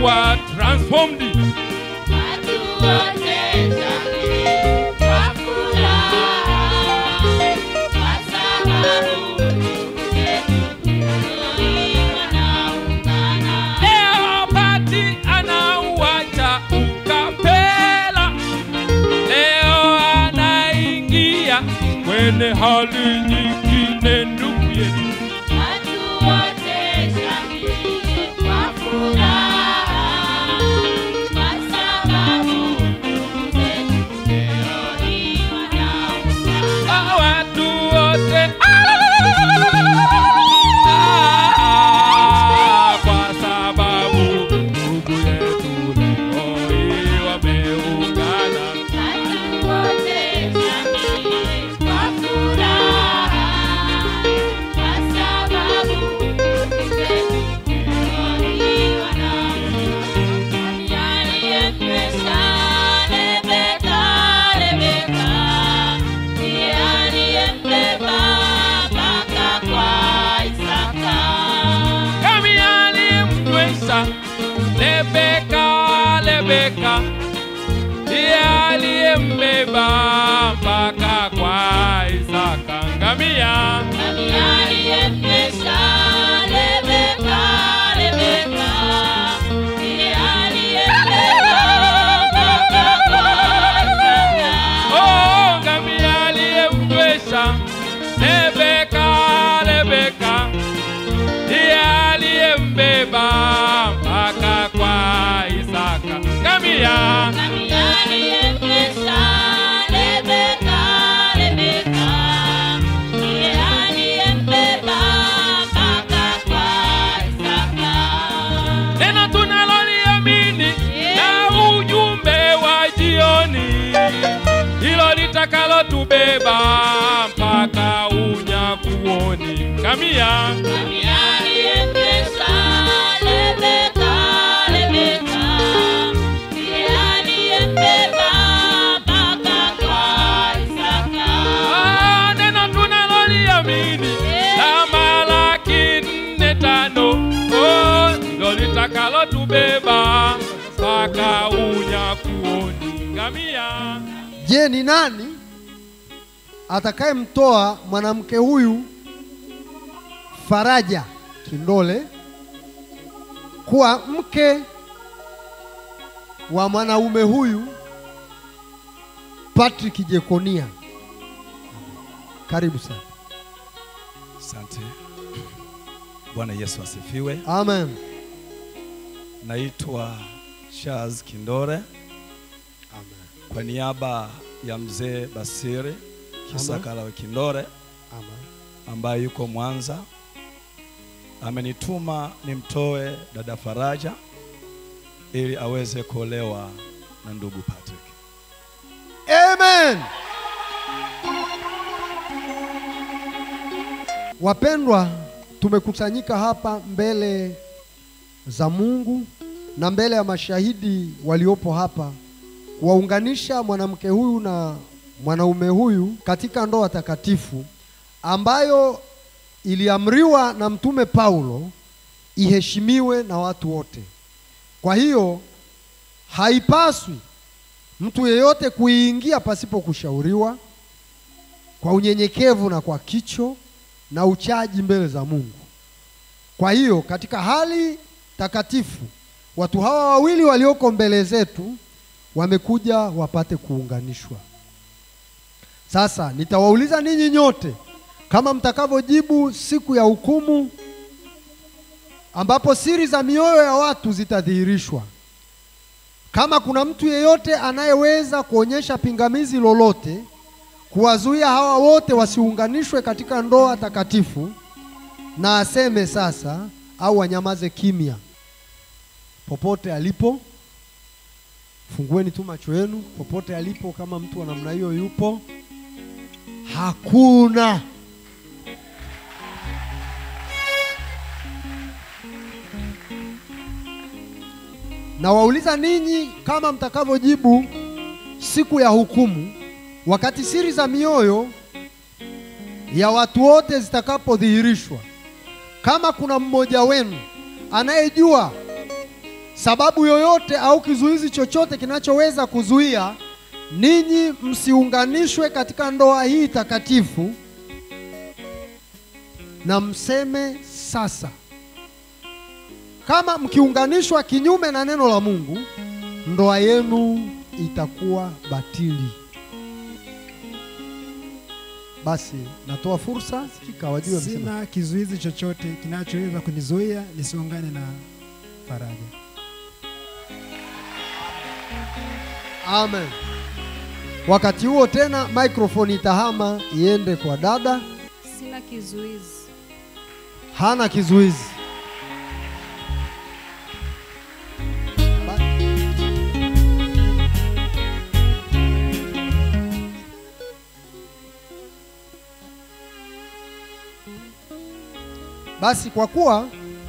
watakuwa transformed. Watu wote shangili kwa furaha, kwa sababu ndugu zetu Eloi wanaungana. Leo Pati anauacha ukapela, leo anaingia kwenye hali nyingine, ndugu yetu. Watu wote shangili kwa furaha, kwa sababu ndugu zetu Eloi wanaungana. Ah, watu wote Ah, kwa sababu ndugu yetu leo hii wameungana. Watu wote shangili kwa furaha, kwa sababu ndugu zetu Eloi wanaungana. Aliyemwesha Rebeka, Rebeka, ndiye aliyembeba mpaka kwa Isaka. Kami aliyemnywesha Rebeka, Rebeka ndiye aliyembeba mpaka kwa Isaka ngamia. Nani aliyemwesha Rebeka, Rebeka, ndiye aliyembeba mpaka kwa Isaka. Oh, ngamia aliyemnywesha Rebeka, Rebeka ndiye aliyembeba mpaka kwa Isaka ngamia. Nani aliyemwesha Rebeka, Rebeka, ndiye aliyembeba mpaka kwa Isaka. Neno tunaloliamini na ujumbe wa jioni, hilo litakalotubeba mpaka unyakuoni. Ngamia, Nani aliyemwesha Rebeka, Rebeka, ndiye aliyembeba mpaka kwa Isaka. ah, neno tunaloliamini la Malaki nne tano, oh, hilo litakalotubeba mpaka unyakuoni. Ngamia. Je, ni nani atakayemtoa mwanamke huyu Faraja Kindole kuwa mke wa mwanaume huyu Patrick Jekonia? Karibu sana. Asante. Bwana Yesu asifiwe. Amen. Naitwa Charles Kindore kwa niaba ya mzee Basiri Kisakala Kindore Amen. ambaye yuko Mwanza. Amenituma nimtoe dada Faraja ili aweze kuolewa na ndugu Patrick. Amen. Wapendwa, tumekusanyika hapa mbele za Mungu na mbele ya mashahidi waliopo hapa kuwaunganisha mwanamke huyu na mwanaume huyu katika ndoa takatifu ambayo iliamriwa na Mtume Paulo iheshimiwe na watu wote. Kwa hiyo haipaswi mtu yeyote kuiingia pasipo kushauriwa kwa unyenyekevu na kwa kicho na uchaji mbele za Mungu. Kwa hiyo katika hali takatifu watu hawa wawili walioko mbele zetu wamekuja wapate kuunganishwa. Sasa nitawauliza ninyi nyote kama mtakavyojibu siku ya hukumu ambapo siri za mioyo ya watu zitadhihirishwa. Kama kuna mtu yeyote anayeweza kuonyesha pingamizi lolote kuwazuia hawa wote wasiunganishwe katika ndoa takatifu, na aseme sasa, au anyamaze kimya popote alipo. Fungueni tu macho yenu popote alipo, kama mtu wa namna hiyo yupo. Hakuna. Na wauliza ninyi kama mtakavyojibu siku ya hukumu, wakati siri za mioyo ya watu wote zitakapodhihirishwa. Kama kuna mmoja wenu anayejua sababu yoyote au kizuizi chochote kinachoweza kuzuia ninyi msiunganishwe katika ndoa hii takatifu, na mseme sasa. Kama mkiunganishwa kinyume na neno la Mungu, ndoa yenu itakuwa batili. Basi natoa fursa sikika wajue msema. Sina kizuizi chochote kinachoweza kunizuia nisiungane na Faraja. Amen. Wakati huo tena microphone itahama iende kwa dada, Sina kizuizi. hana kizuizi. Ba- Basi kwa kuwa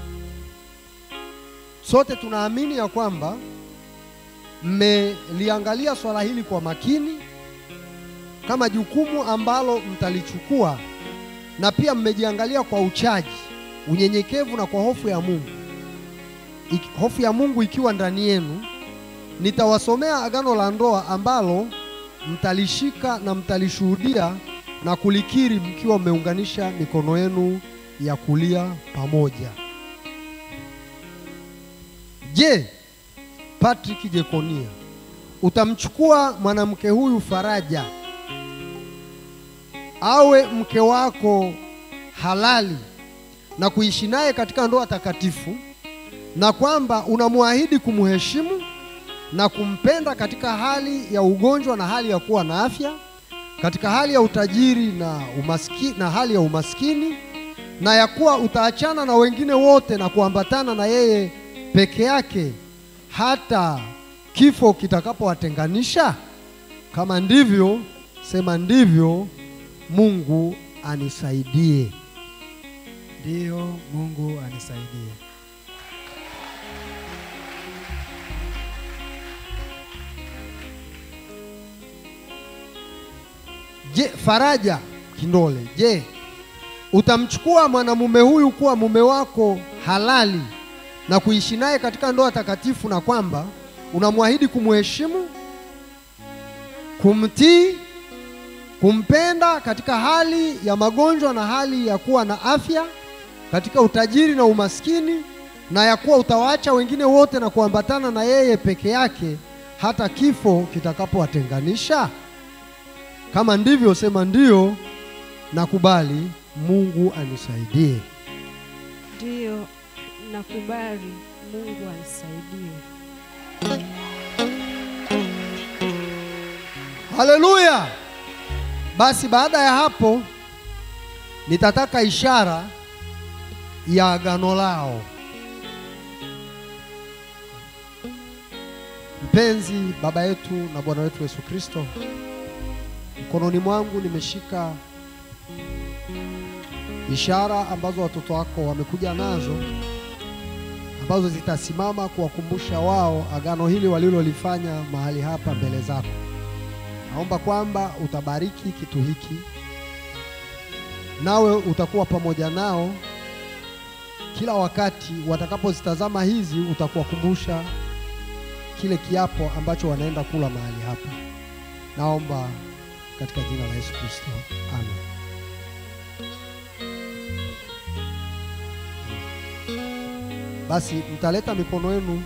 sote tunaamini ya kwamba mmeliangalia swala hili kwa makini kama jukumu ambalo mtalichukua na pia mmejiangalia kwa uchaji, unyenyekevu na kwa hofu ya Mungu. Iki, hofu ya Mungu ikiwa ndani yenu, nitawasomea agano la ndoa ambalo mtalishika na mtalishuhudia na kulikiri mkiwa mmeunganisha mikono yenu ya kulia pamoja. Je, Patrick Jekonia, utamchukua mwanamke huyu Faraja awe mke wako halali na kuishi naye katika ndoa takatifu, na kwamba unamwahidi kumheshimu na kumpenda katika hali ya ugonjwa na hali ya kuwa na afya, katika hali ya utajiri na umaskini, na hali ya umaskini, na ya kuwa utaachana na wengine wote na kuambatana na yeye peke yake hata kifo kitakapowatenganisha? Kama ndivyo, sema ndivyo. Mungu anisaidie. Ndiyo, Mungu anisaidie. Je, Faraja Kindole, je, utamchukua mwanamume huyu kuwa mume wako halali na kuishi naye katika ndoa takatifu, na kwamba unamwahidi kumheshimu, kumtii, kumpenda katika hali ya magonjwa na hali ya kuwa na afya, katika utajiri na umaskini, na ya kuwa utawaacha wengine wote na kuambatana na yeye peke yake hata kifo kitakapowatenganisha? Kama ndivyo, sema ndiyo, nakubali. Mungu anisaidie. Ndiyo, nakubali. Mungu anisaidie. Haleluya! Basi baada ya hapo nitataka ishara ya agano lao. Mpenzi baba yetu na Bwana wetu Yesu Kristo, mkononi mwangu nimeshika ishara ambazo watoto wako wamekuja nazo ambazo zitasimama kuwakumbusha wao agano hili walilolifanya mahali hapa mbele zako. Naomba kwamba utabariki kitu hiki, nawe utakuwa pamoja nao kila wakati watakapozitazama hizi, utakuwakumbusha kile kiapo ambacho wanaenda kula mahali hapa. Naomba katika jina la Yesu Kristo, amen. Basi mtaleta mikono yenu,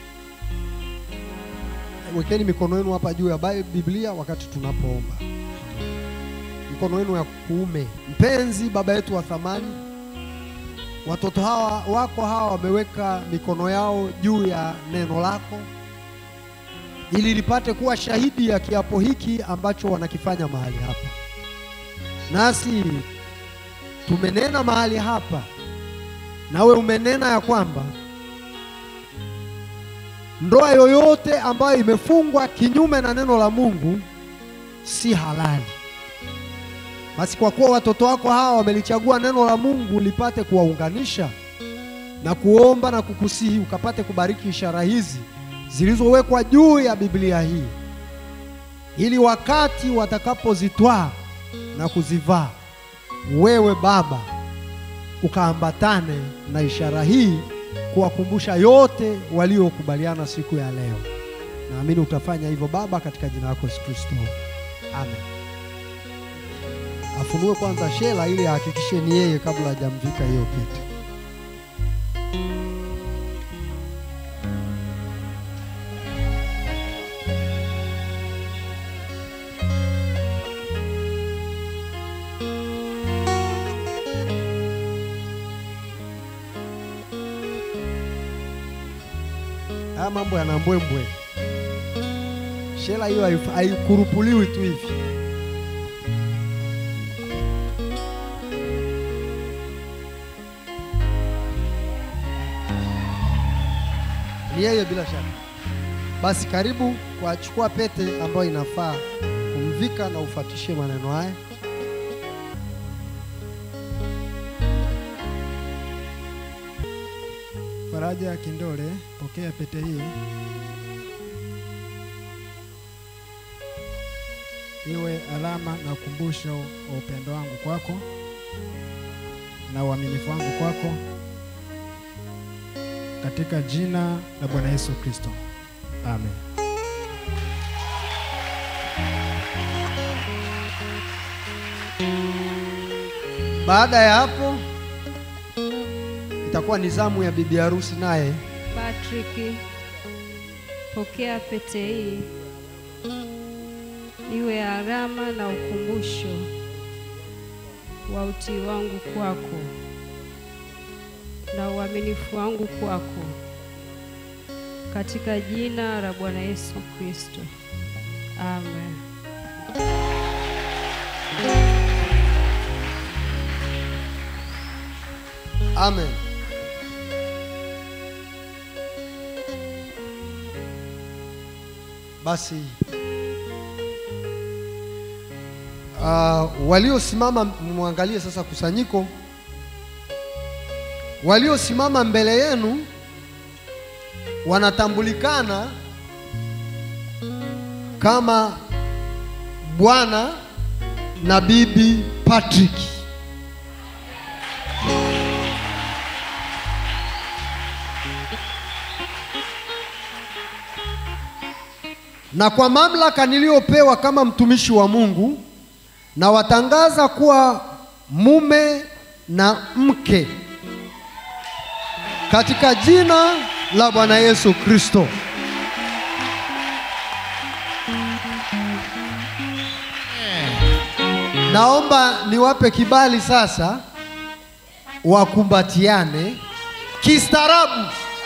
wekeni mikono yenu hapa juu ya Bi- Biblia wakati tunapoomba. Mikono yenu ya kuume. Mpenzi baba yetu wa thamani, watoto hawa wako hawa wameweka mikono yao juu ya neno lako ili lipate kuwa shahidi ya kiapo hiki ambacho wanakifanya mahali hapa. Nasi tumenena mahali hapa, nawe umenena ya kwamba ndoa yoyote ambayo imefungwa kinyume na neno la Mungu si halali. Basi kwa kuwa watoto wako hawa wamelichagua neno la Mungu lipate kuwaunganisha na kuomba na kukusihi ukapate kubariki ishara hizi zilizowekwa juu ya Biblia hii, ili wakati watakapozitwaa na kuzivaa, wewe Baba ukaambatane na ishara hii kuwakumbusha yote waliokubaliana siku ya leo. Naamini utafanya hivyo Baba, katika jina lako Yesu Kristo, amen. Afunue kwanza Shela ili ahakikishe ni yeye kabla hajamvika hiyo pete. Haya mambo yana mbwembwe. Shela hiyo haif- haikurupuliwi tu hivi. Ni yeye bila shaka. Basi karibu kwa chukua pete ambayo inafaa kumvika na ufuatishe maneno haya. Faraja Kindole, pokea pete hii iwe alama na ukumbusho wa upendo wangu kwako na uaminifu wangu kwako katika jina la Bwana Yesu Kristo. Amen. Baada ya hapo itakuwa ni zamu ya bibi harusi naye Patrick, pokea pete hii iwe alama na ukumbusho wa utii wangu kwako na uaminifu wangu kwako katika jina la Bwana Yesu Kristo. Amen. Amen. Basi uh, waliosimama mwangalie sasa kusanyiko, waliosimama mbele yenu wanatambulikana kama bwana na bibi Patrick. na kwa mamlaka niliyopewa kama mtumishi wa Mungu na watangaza kuwa mume na mke katika jina la Bwana Yesu Kristo. Naomba niwape kibali sasa wakumbatiane kistaarabu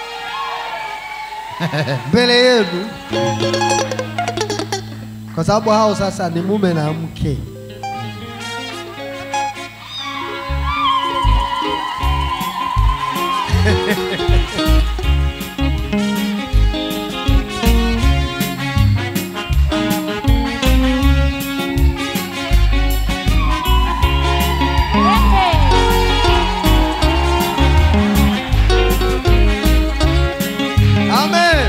mbele yenu kwa sababu hao sasa ni mume na mke. Amen.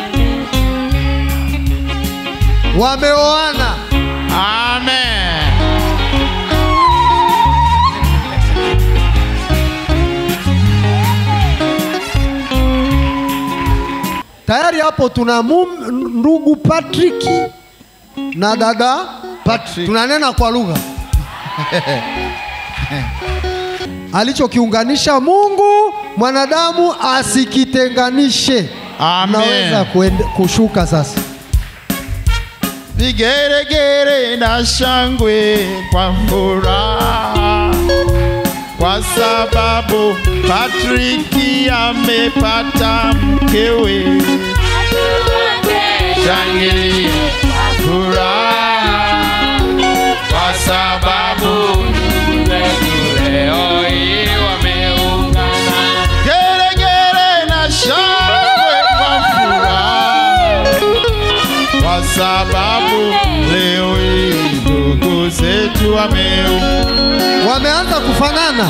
Wameoana. Amen. Tayari hapo tuna mum, ndugu Patrick na dada Patrick. Tunanena kwa lugha alichokiunganisha Mungu mwanadamu asikitenganishe. Amen. Naweza kuende, kushuka sasa. Vigeregere na shangwe kwa furaha, kwa sababu Patriki amepata mkewe. Shangilia kwa furaha, kwa sababu ndugu zetu leo hii wameungana. Geregere na shangwe kwa furaha kwa sababu leo hii ndugu zetu wameungana Wameanza kufanana.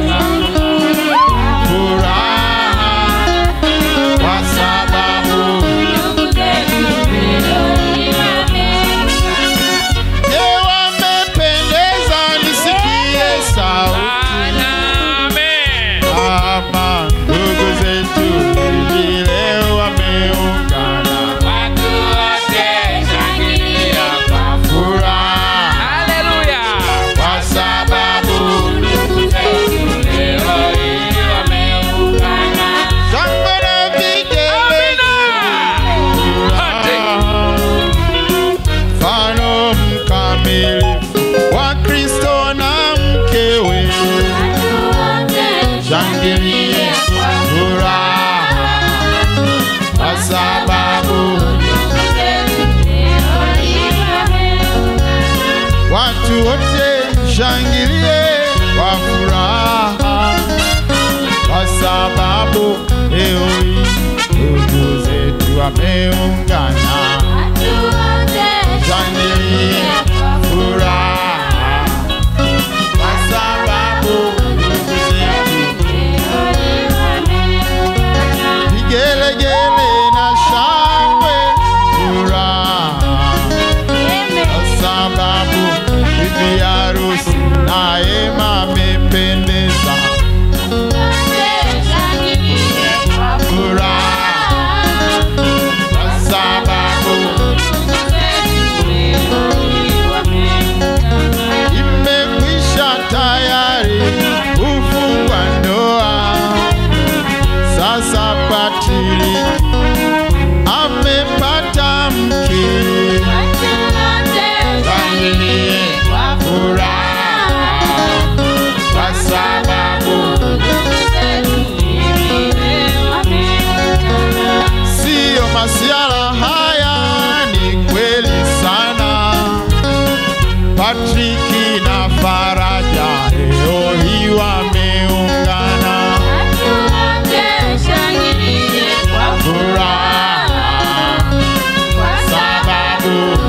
furaha, kwa sababu je, wamependeza? Nisikie sauti Amen. ama ndugu zetu wameungana, shangilie furaha, kwa sababu ndugu zetu vigelegele na shangwe, furaha kwa sababu bibi harusi naye amependeza, furaha kwa sababu imekwisha tayari kufungwa ndoa. Sasa Patili amepata mke, shangilie furaha kwa sababu siyo masiala haya, ni kweli sana. Patriki na Faraja leo hii wameungana, furaha sababu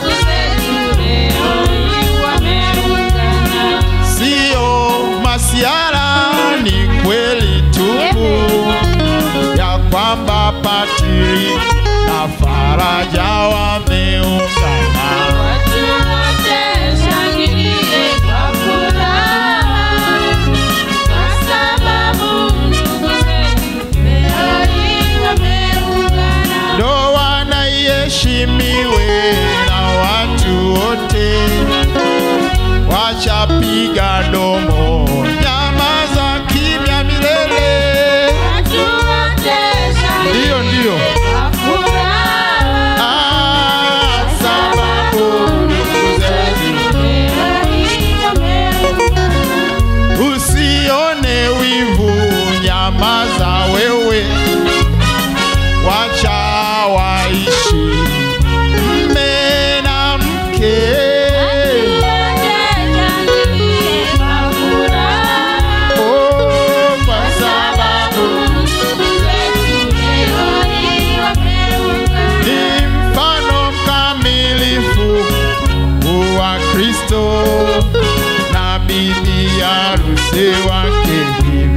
siyo masiara, ni kweli tupu ya kwamba Patriki na Faraja wameungana. ndoa na iheshimiwe na watu wote, wachapiga domo, nyama za kimya milele. Ndiyo, ndiyo, Ah, sababu ndugu zetu, usione wivu, nyamaza wewe, wacha waishi mme na mke. Oh, kwa sababu ni mfano mkamilifu wa Kristo na bibi harusi wake hivi